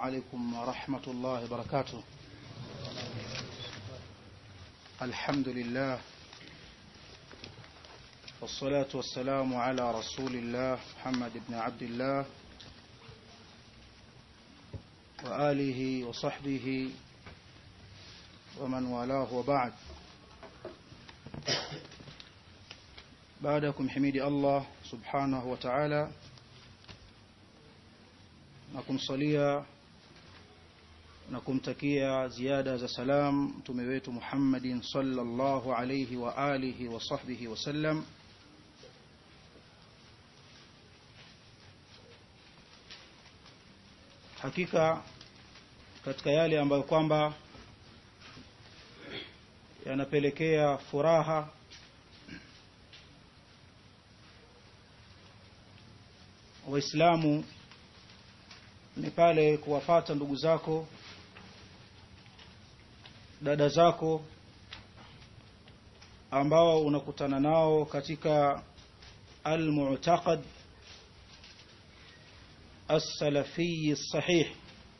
عليكم ورحمة الله وبركاته الحمد لله والصلاة والسلام على رسول الله محمد بن عبد الله وآله وصحبه ومن والاه وبعد بعدكم حميد الله سبحانه وتعالى na kumsalia na kumtakia ziada za salam mtume wetu Muhammadin sallallahu alayhi wa alihi wa sahbihi wasallam hakika katika yale ambayo kwamba yanapelekea furaha waislamu ni pale kuwafata ndugu zako dada zako ambao unakutana nao katika almu'taqad as-salafi sahih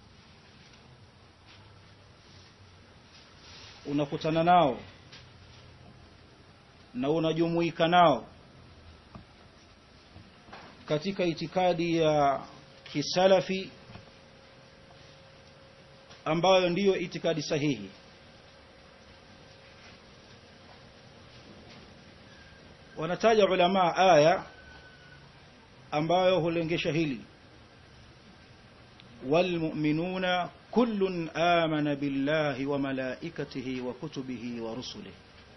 unakutana nao na unajumuika nao katika itikadi ya kisalafi ambayo ndiyo itikadi sahihi wanataja ulama aya ambayo hulengesha hili walmu'minuna kullun amana billahi wa malaikatihi wa kutubihi wa rusulihi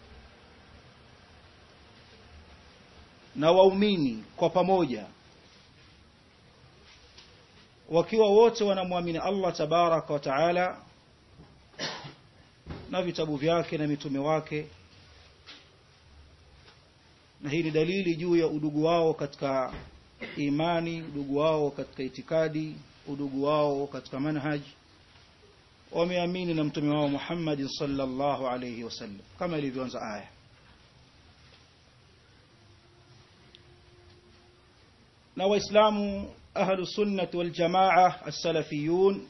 na waumini kwa pamoja wakiwa wote wanamwamini Allah tabaraka wa taala na vitabu vyake na mitume wake na hii ni dalili juu ya udugu wao katika imani udugu wao katika itikadi udugu wao katika manhaj wameamini na mtume wao Muhammad sallallahu alayhi wasallam kama ilivyoanza aya na waislamu ahlu sunnati wal jamaa as-salafiyun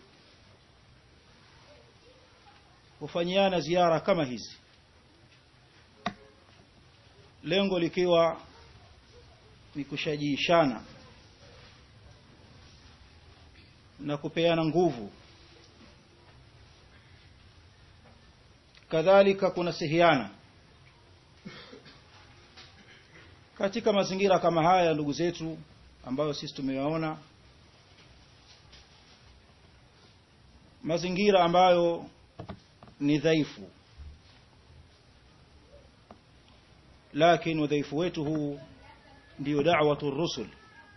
hufanyiana ziara kama hizi lengo likiwa ni kushajiishana na kupeana nguvu kadhalika kuna sihiana katika mazingira kama haya ndugu zetu ambayo sisi tumeyaona mazingira ambayo ni dhaifu lakini udhaifu wetu huu ndiyo da'watu rusul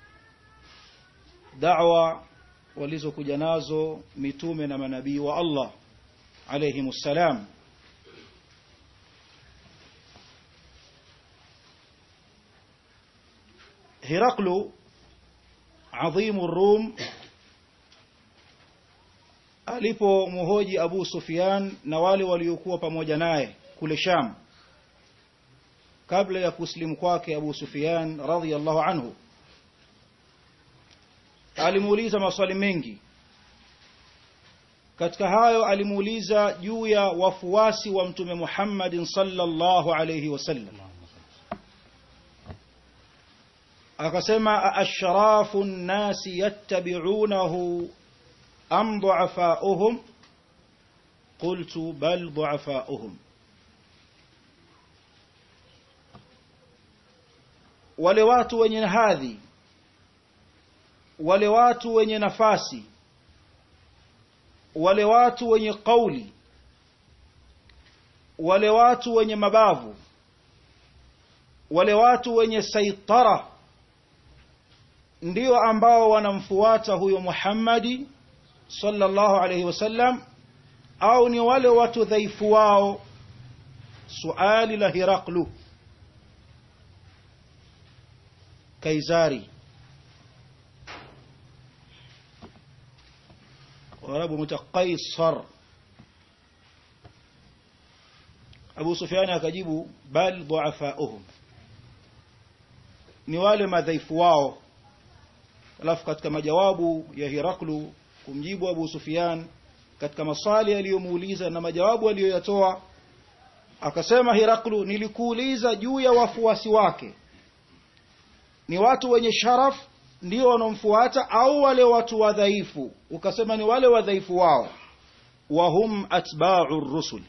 da'wa walizokuja nazo mitume na manabii wa Allah alayhimus salam Heraklu adhimu Rum alipomhoji Abu Sufyan na wale waliokuwa pamoja naye kule Sham kabla ya kuslimu kwake Abu Sufyan radhiyallahu anhu alimuuliza maswali mengi katika hayo alimuuliza juu ya wafuasi wa mtume Muhammadin sallallahu alayhi wasallam akasema ashrafu nnasi yattabi'unahu am du'afa'uhum qultu bal du'afa'uhum wale watu wenye hadhi wale watu wenye nafasi wale watu wenye kauli wale watu wenye mabavu wale watu wenye saitara ndio ambao wanamfuata huyo Muhammadi sallallahu alayhi wasallam au ni wale watu dhaifu wao suali la Hiraklu Kaisari Warabu mutaqaisar Abu Sufyan akajibu bal du'afa'uhum ni wale madhaifu wao alafu katika majawabu ya Hiraklu kumjibu Abu Sufyan katika maswali aliyomuuliza na majawabu aliyoyatoa akasema Hiraklu nilikuuliza juu ya wafuasi wake ni watu wenye sharaf ndio wanaomfuata au wale watu wadhaifu ukasema ni wale wadhaifu wao wahum atba'u rusul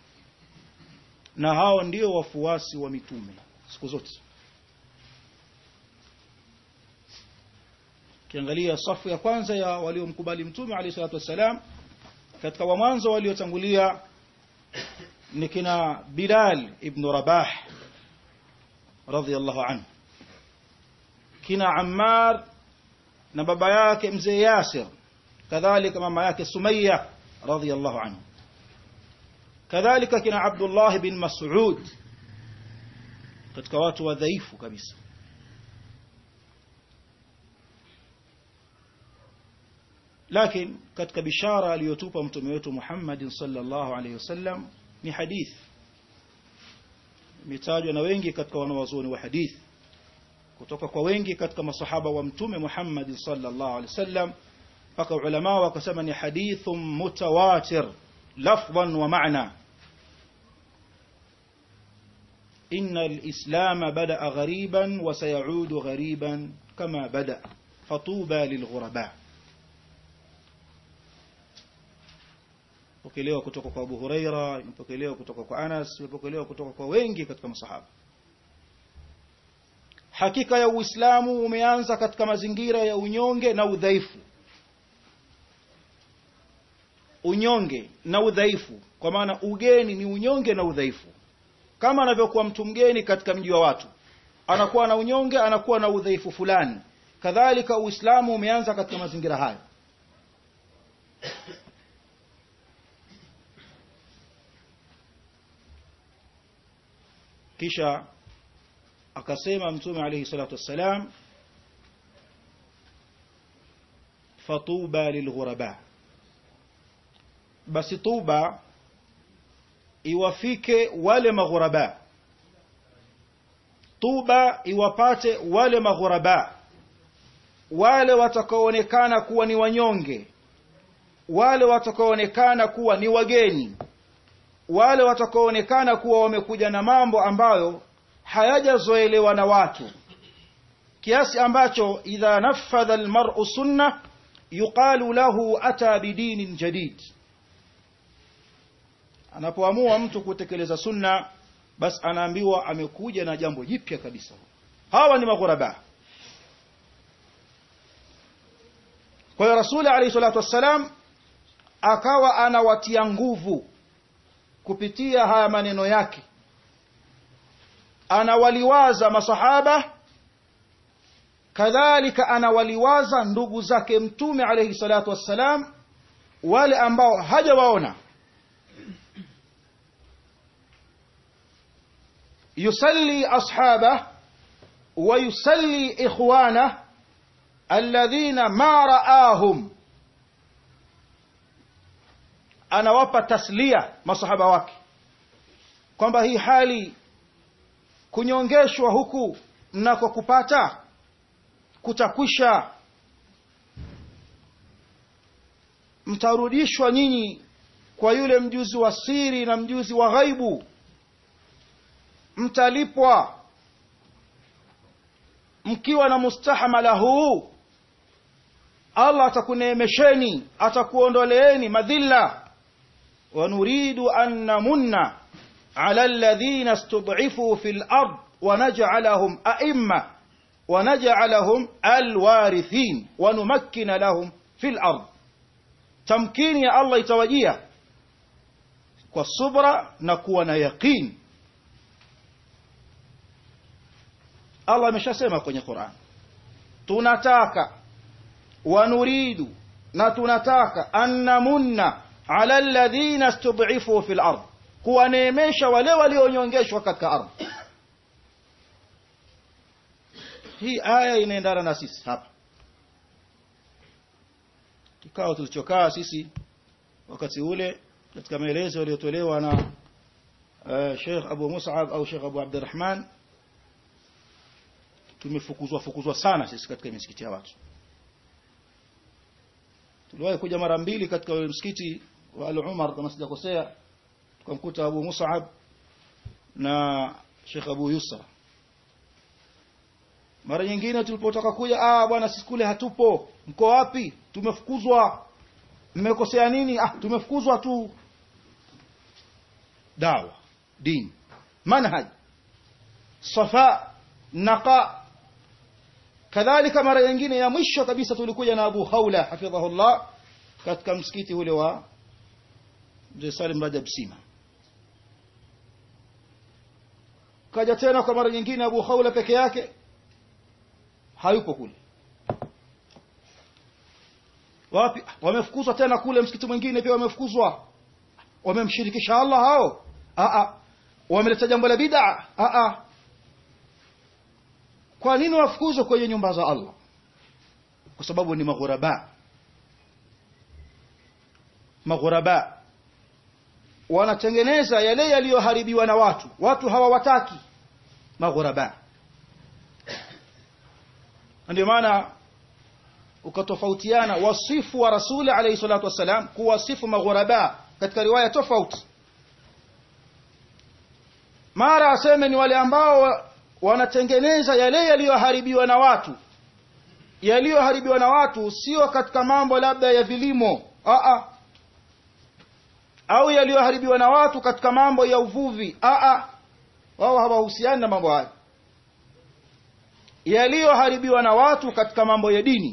na hao ndio wafuasi wa mitume siku zote kiangalia safu ya kwanza ya waliomkubali mtume alayhi salatu wassalam katika wa mwanzo waliotangulia ni kina Bilal ibn Rabah radhiyallahu anhu kina Ammar na baba yake mzee Yasir kadhalika mama yake Sumayya radhiyallahu anhu kadhalika kina Abdullah bin Mas'ud katika watu wadhaifu kabisa lakini katika bishara aliyotupa mtume wetu Muhammad sallallahu alaihi wasallam ni hadith imetajwa na wengi katika wanawazuoni wa hadith kutoka kwa wengi katika masahaba wa mtume Muhammad sallallahu alaihi wasallam mpaka ulama wakasema ni hadithun mutawatir lafdhan wa ma'na إن الإسلام بدأ غريبا وسيعود غريبا كما بدأ فطوبى للغرباء pokelewa kutoka kwa Abu Huraira imepokelewa kutoka kwa Anas imepokelewa kutoka kwa wengi katika masahaba hakika ya Uislamu umeanza katika mazingira ya unyonge na udhaifu unyonge na udhaifu kwa maana ugeni ni unyonge na udhaifu kama anavyokuwa mtu mgeni katika mji wa watu anakuwa na unyonge anakuwa na udhaifu fulani kadhalika uislamu umeanza katika mazingira hayo kisha akasema mtume alayhi salatu wassalam fatuba lilghuraba basi tuba iwafike wale maghuraba tuba iwapate wale maghuraba wale watakaoonekana kuwa ni wanyonge wale watakaoonekana kuwa ni wageni wale watakaoonekana kuwa wamekuja na mambo ambayo hayajazoelewa na watu kiasi ambacho idha nafadha almar'u sunna yuqalu lahu ata bidinin jadid anapoamua mtu kutekeleza sunna basi anaambiwa amekuja na jambo jipya kabisa hawa ni maghuraba kwa hiyo rasuli alayhi salatu wassalam akawa anawatia nguvu kupitia haya maneno yake anawaliwaza masahaba kadhalika anawaliwaza ndugu zake mtume alayhi salatu wassalam wale ambao hajawaona يسلي أصحابه ويسلي إخوانه الذين ما رآهم anawapa taslia masahaba wake kwamba hii hali kunyongeshwa huku mnako kupata kutakwisha mtarudishwa nyinyi kwa yule mjuzi wa siri na mjuzi wa ghaibu mtalipwa mkiwa na mustahamala huu Allah atakuneemesheni atakuondoleeni madhilla wa nuridu an namunna ala alladhina istud'ifu fil ard wa naj'alahum a'imma wa naj'alahum alwarithin wa numakkina lahum fil ard tamkini ya Allah itawajia kwa subra na kuwa na yaqini Allah ameshasema kwenye Qur'an tunataka wanuridu na tunataka annamunna ala alladhina istud'ifu fil ard kuwaneemesha wale walionyongeshwa katika ardhi hii aya inaendana na sisi hapa kikao tulichokaa sisi wakati ule katika maelezo yaliyotolewa na uh, Sheikh Abu Mus'ab au Sheikh Abu Abdurrahman tumefukuzwa fukuzwa sana sisi katika misikiti ya watu tuliwahi kuja mara mbili katika msikiti wa Al-Umar kama sijakosea tukamkuta Abu Mus'ab na Sheikh Abu Yusra mara nyingine tulipotoka kuja ah bwana sisi kule hatupo mko wapi tumefukuzwa mmekosea nini ah tumefukuzwa tu dawa dini manhaj safa naqa kadhalika mara nyingine ya mwisho kabisa tulikuja na Abu Khawla hafidhahullah katika msikiti ule wa Mzee Salim Rajab Sima kaja tena kwa mara nyingine Abu Khawla peke yake hayupo kule wapi wamefukuzwa tena kule msikiti mwingine pia wamefukuzwa wamemshirikisha Allah hao a a wameleta jambo la bid'a a a kwa nini wafukuzwe kwenye nyumba za Allah kwa sababu ni maghuraba maghuraba wanatengeneza yale yaliyoharibiwa na watu watu hawawataki maghuraba ndio maana ukatofautiana wasifu wa rasuli alayhi salatu wassalam kuwasifu maghuraba katika riwaya tofauti mara aseme ni wale ambao wanatengeneza yale yaliyoharibiwa na watu yaliyoharibiwa na watu sio katika mambo labda ya vilimo a au yaliyoharibiwa na watu katika mambo ya uvuvi a wao hawahusiani na mambo hayo yaliyoharibiwa na watu katika mambo ya dini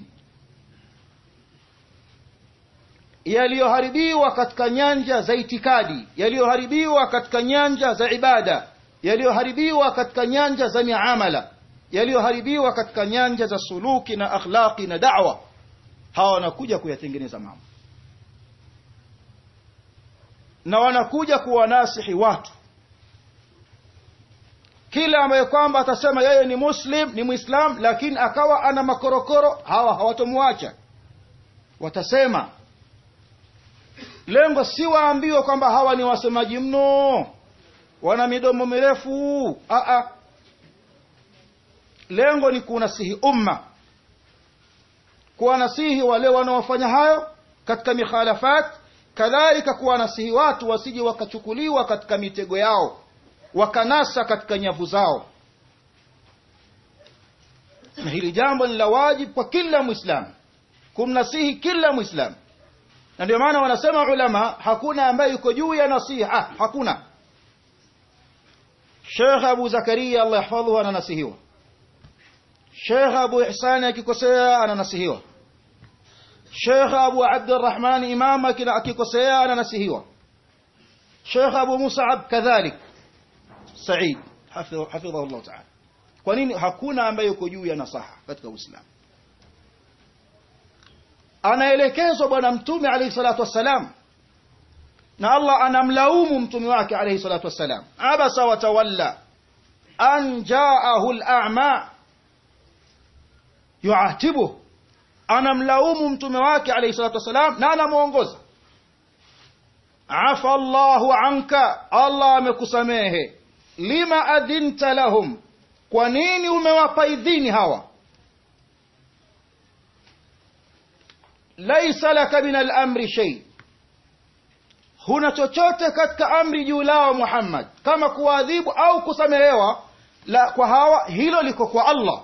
yaliyoharibiwa katika nyanja za itikadi yaliyoharibiwa katika nyanja za ibada yaliyoharibiwa katika nyanja za miamala yaliyoharibiwa katika nyanja za suluki na akhlaqi na da'wa hawa wanakuja kuyatengeneza mambo na wanakuja kuwanasihi watu kila ambaye kwamba atasema yeye ni muslim ni muislam lakini akawa ana makorokoro hawa hawatomwacha watasema lengo si waambiwe kwamba hawa ni wasemaji mno wana midomo mirefu a a lengo ni kunasihi umma kuwanasihi wale wanaofanya hayo katika mikhalafat kadhalika kuwanasihi watu wasije wakachukuliwa katika mitego yao wakanasa katika nyavu zao na hili jambo ni la wajibu kwa kila mwislamu kumnasihi kila mwislamu na ndio maana wanasema ulama hakuna ambaye yuko juu ya nasiha hakuna Sheikh Abu Zakaria Allah yahfadhuhu ananasihiwa Sheikh Abu Ihsan akikosea ananasihiwa Sheikh Abu Abdurrahman Imam akikosea ananasihiwa Sheikh Abu Mus'ab kadhalik Said hafidhahu Allah ta'ala kwa nini hakuna ambaye yuko juu ya nasaha katika Uislamu anaelekezwa bwana mtume alayhi salatu wassalam na Allah anamlaumu mtume wake alayhi salatu wassalam abasa wa tawalla an jaahu al-a'ma yu'atibu anamlaumu mtume wake alayhi salatu wassalam na anamuongoza afa Allahu anka Allah amekusamehe lima adhinta lahum kwa nini umewapa idhini hawa laisa laka min al-amri shay huna chochote katika amri juu lao Muhammad kama kuadhibu au kusamehewa la kwa hawa hilo liko kwa Allah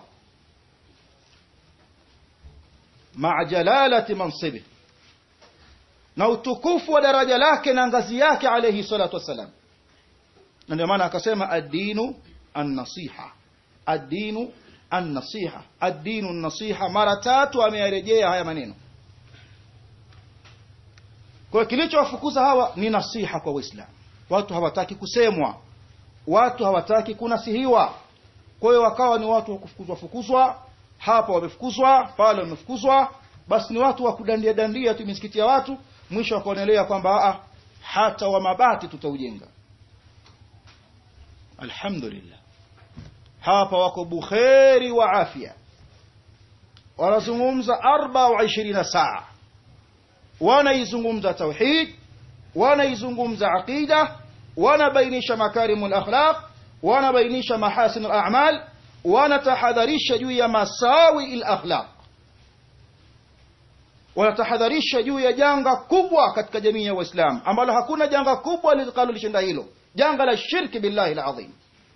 ma'a jalalati mansibi na utukufu wa daraja lake na ngazi yake alayhi salatu wassalam na ndio maana akasema ad-dinu an-nasiha ad-dinu an-nasiha ad-dinu an-nasiha mara tatu ameyarejea haya maneno kwa kilichowafukuza hawa ni nasiha kwa Waislamu. Watu hawataki kusemwa, watu hawataki kunasihiwa. Kwa hiyo wakawa ni watu wa kufukuzwa fukuzwa, hapa wamefukuzwa, pale wamefukuzwa, basi ni watu wa kudandia dandia tu misikiti ya watu, mwisho wakaonelea kwamba a hata wa mabati tutaujenga. Alhamdulillah, hapa wako bukheri wa afya, wanazungumza 24 saa wanaizungumza tauhid wanaizungumza aqida wanabainisha makarimul akhlaq wanabainisha mahasin al-a'mal wanatahadharisha juu ya masawi al-akhlaq wanatahadharisha juu ya janga kubwa katika jamii ya waislamu ambalo hakuna janga kubwa litakalolishinda hilo janga la shirki billahi alazim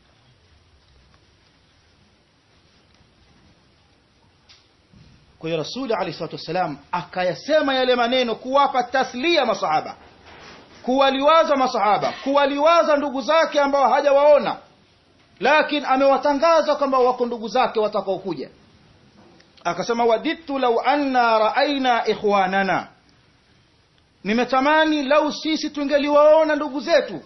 kwa hiyo rasuli alayhi salatu wassalam akayasema yale maneno kuwapa taslia masahaba kuwaliwaza masahaba kuwaliwaza ndugu zake ambao hajawaona lakini amewatangaza kwamba wako ndugu zake watakaokuja akasema wadidtu lau anna raaina ikhwanana nimetamani lau sisi tungeliwaona ndugu zetu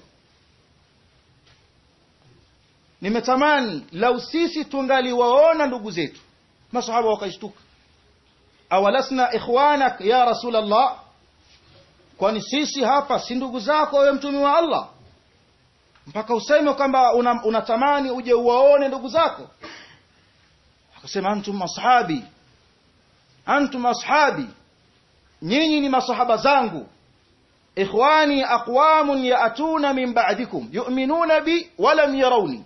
nimetamani lau sisi tungaliwaona ndugu zetu masahaba wakashtuka awalasna ikhwanak ya rasul allah kwani sisi hapa si ndugu zako wewe mtumi wa allah mpaka useme kwamba unatamani una uje uwaone ndugu zako akasema antum ashabi antum ashabi nyinyi ni masahaba zangu ikhwani aqwamun yaatuna min ba'dikum yu'minuna bi wa lam yarawni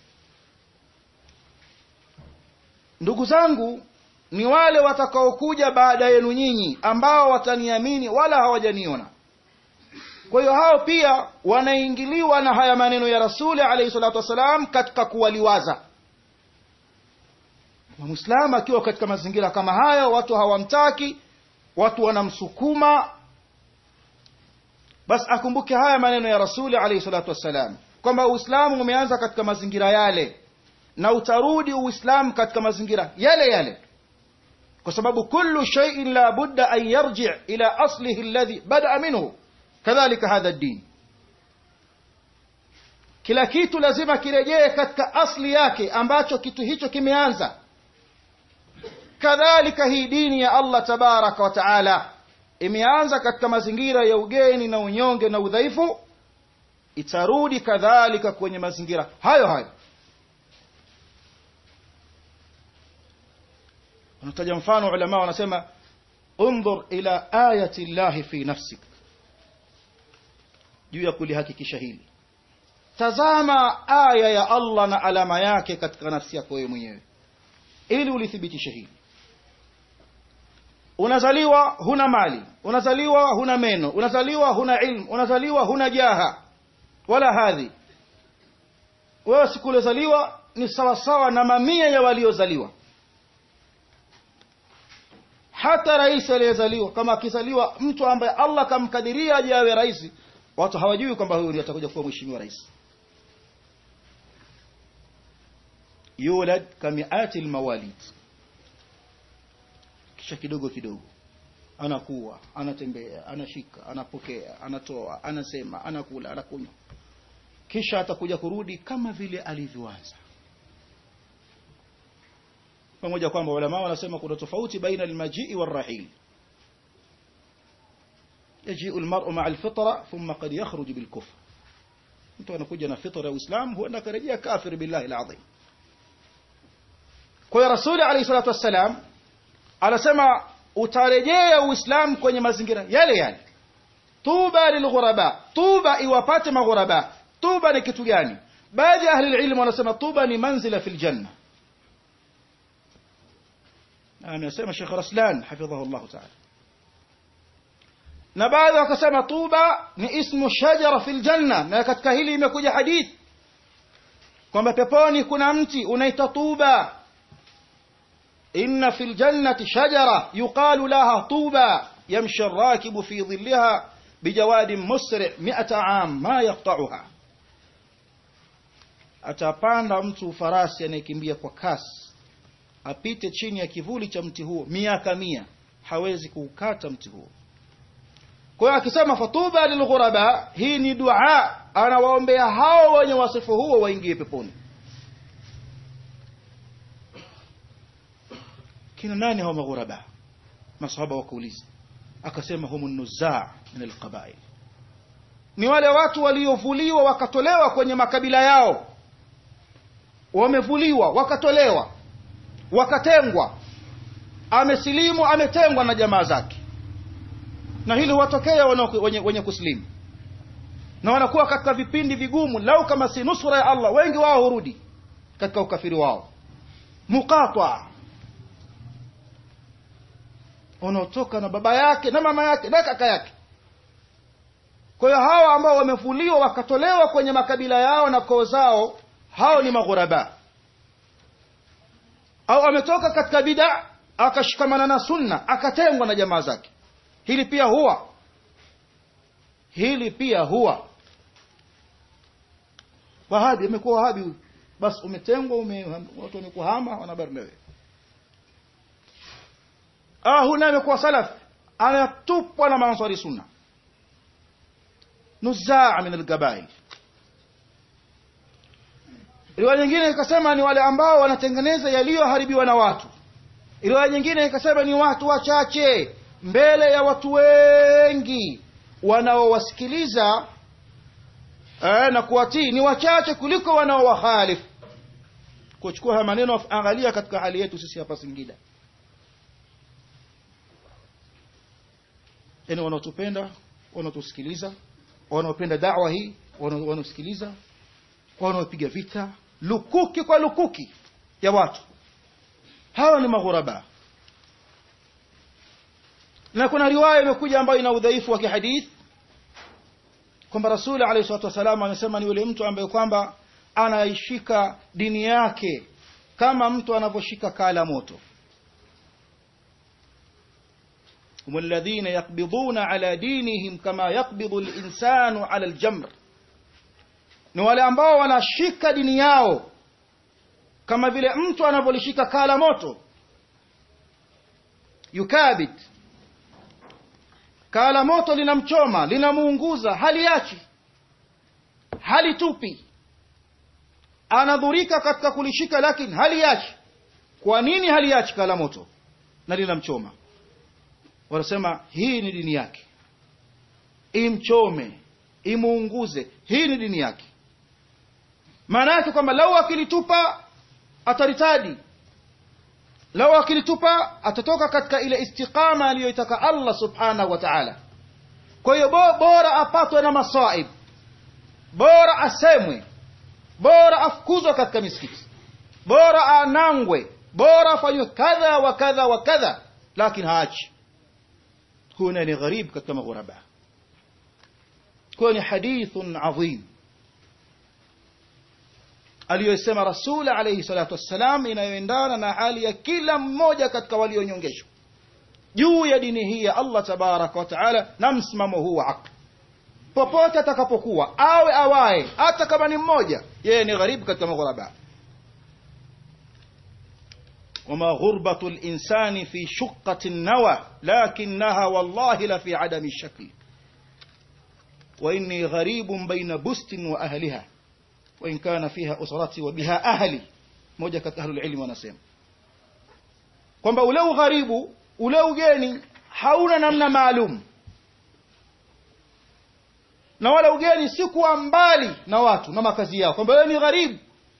ndugu zangu ni wale watakaokuja baada yenu nyinyi ambao wataniamini wala hawajaniona kwa hiyo hao pia wanaingiliwa na haya maneno ya rasuli alayhi salatu wassalam katika kuwaliwaza mwislamu akiwa katika mazingira kama haya watu hawamtaki watu wanamsukuma basi akumbuke haya maneno ya rasuli alayhi salatu wassalam kwamba uislamu umeanza katika mazingira yale na utarudi uislamu katika mazingira yale yale kwa sababu kullu shay'in la budda an yarji' ila aslihi alladhi bada'a minhu kadhalika hadha ad-din kila kitu lazima kirejee katika asli yake ambacho kitu hicho kimeanza kadhalika hii dini ya Allah tabaraka wa taala imeanza katika mazingira ya ugeni na unyonge na udhaifu itarudi kadhalika kwenye mazingira hayo hayo wanataja mfano ulama wanasema undhur ila ayati llahi fi nafsik juu ya kulihakikisha hili tazama aya ya Allah na alama yake katika nafsi yako wewe mwenyewe ili ulithibitishe hili unazaliwa huna mali unazaliwa huna meno unazaliwa huna ilmu unazaliwa huna jaha wala hadhi wewe siku uliozaliwa ni sawasawa na mamia ya waliozaliwa hata rais aliyezaliwa kama akizaliwa mtu ambaye Allah kamkadiria aje awe rais watu hawajui kwamba huyu ndiye atakuja kuwa mheshimiwa rais yulad kamiati almawalid kisha kidogo kidogo anakuwa anatembea anashika anapokea anatoa anasema anakula anakunywa kisha atakuja kurudi kama vile alivyoanza pamoja kwamba ulama wanasema kuna tofauti baina almajii warahil يجيء المرء مع الفطرة ثم قد يخرج بالكفر mtu anakuja na fitra ya Uislamu huenda akarejea kafir billahi alazim kwa hiyo rasuli alayhi salatu wassalam anasema utarejea uislamu kwenye mazingira yale yale tuba lilghuraba tuba iwapate maghuraba tuba ni kitu gani baadhi ya ahli ilmu wanasema tuba ni manzila fil janna amesema Sheikh Raslan hafidhahu Allah ta'ala na baadhi wakasema tuba ni ismu shajara fil janna na katika hili imekuja hadith kwamba peponi kuna mti unaitwa tuba inna fil jannati shajara yuqalu laha tuba yamshi ar-rakibu fi dhillaha bijawadin musri' mi'ata am ma yaqta'uha atapanda mtu farasi anayekimbia kwa kasi apite chini ya kivuli cha mti huo miaka mia hawezi kuukata mti huo kwa hiyo akisema fatuba lilghuraba hii ni dua anawaombea hao wenye wasifu huo waingie peponi kina nani hao maghuraba masahaba wakauliza akasema humu nuzaa min alqabail ni wale watu waliovuliwa wakatolewa kwenye makabila yao wamevuliwa wakatolewa wakatengwa amesilimu ametengwa na jamaa zake na hili huwatokea wenye, wenye kusilimu na wanakuwa katika vipindi vigumu lau kama si nusura ya Allah wengi wao hurudi katika ukafiri wao muqata unaotoka na baba yake na mama yake na kaka yake kwa hiyo hawa ambao wamefuliwa wakatolewa kwenye makabila yao na koo zao hao ni maghuraba au ametoka katika bid'a akashikamana na sunna akatengwa na jamaa zake hili pia huwa hili pia huwa wahabi amekuwa wahabi huyu basi umetengwa ume, watu wamekuhama wanabari nawe ah huyu naye amekuwa salaf anatupwa na maansari sunna nuzaa min algabail riwaya nyingine ikasema ni wale ambao wanatengeneza yaliyoharibiwa na watu riwaya nyingine ikasema ni watu wachache mbele ya watu wengi wanaowasikiliza eh, na kuwatii ni wachache kuliko wanaowahalifu kuchukua haya maneno angalia katika hali yetu sisi hapa Singida yani wanaotupenda wanaotusikiliza wanaopenda dawa hii wanaosikiliza wanaopiga vita lukuki kwa lukuki ya watu hawa ni maghuraba na kuna riwaya imekuja ambayo ina udhaifu wa kihadith kwamba rasuli alayhi salatu wasalam amesema ni yule mtu ambaye kwamba anaishika dini yake kama mtu anavyoshika kala moto هم الذين يقبضون على دينهم كما يقبض الإنسان على الجمر ni wale ambao wanashika dini yao kama vile mtu anavyolishika kala moto yukabit kala moto linamchoma linamuunguza haliachi halitupi anadhurika katika kulishika lakini haliachi kwa nini haliachi kala moto na linamchoma wanasema hii ni dini yake imchome imuunguze hii ni dini yake maana yake kwamba lau akilitupa ataritadi lau akilitupa atatoka katika ile istiqama aliyoitaka Allah subhanahu wa ta'ala kwa hiyo bora apatwe na masaib bora asemwe bora afukuzwe katika misikiti bora anangwe bora afanywe kadha wa kadha wa kadha lakini haachi huyu ni gharib katika maghuraba kwa ni hadithun adhim aliyosema rasul alayhi salatu wassalam inayoendana na hali ya kila mmoja katika walionyongeshwa juu ya dini hii ya Allah tabaraka wa taala na msimamo huu wa haki popote atakapokuwa awe awaye hata kama ni mmoja yeye ni gharibu katika maghuraba وما غربة الإنسان في شقة النوى لكنها والله لفي عدم الشكل وإني غريب بين بست وأهلها وإن كان فيها أسرتي وبها أهلي moja katika ahlul ilmi wanasema kwamba ule ugharibu ule ugeni hauna namna maalum na wala ugeni si kuwa mbali na watu na makazi yao kwamba wewe ni gharibu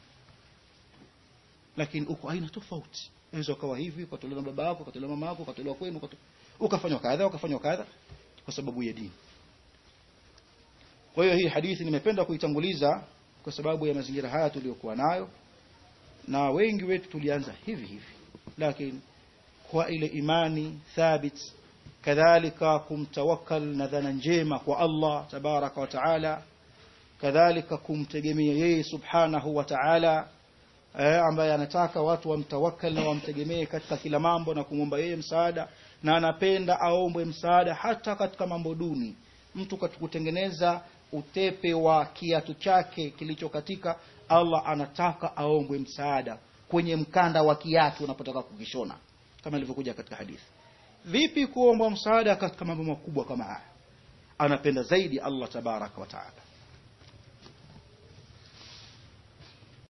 lakini uko aina tofauti unaweza ukawa hivi ukatolewa na baba yako ukatolewa mama yako ukatolewa kwenu ukafanywa kadha ukafanywa kadha kwa sababu ya dini kwa hiyo hii hadithi nimependa kuitanguliza kwa sababu ya mazingira haya tuliyokuwa nayo na wengi wetu tulianza hivi hivi lakini kwa ile imani thabit kadhalika kumtawakkal na dhana njema kwa Allah tabaraka wa taala kadhalika kumtegemea yeye subhanahu wa taala eh, ambaye anataka watu wamtawakkal na wamtegemee katika kila mambo na kumwomba yeye msaada na anapenda aombwe msaada hata katika mambo duni mtu kutengeneza utepe wa kiatu chake kilichokatika Allah anataka aombwe msaada kwenye mkanda wa kiatu unapotaka kukishona kama ilivyokuja katika hadithi vipi kuombwa msaada katika mambo makubwa kama haya anapenda zaidi Allah tabaraka wa taala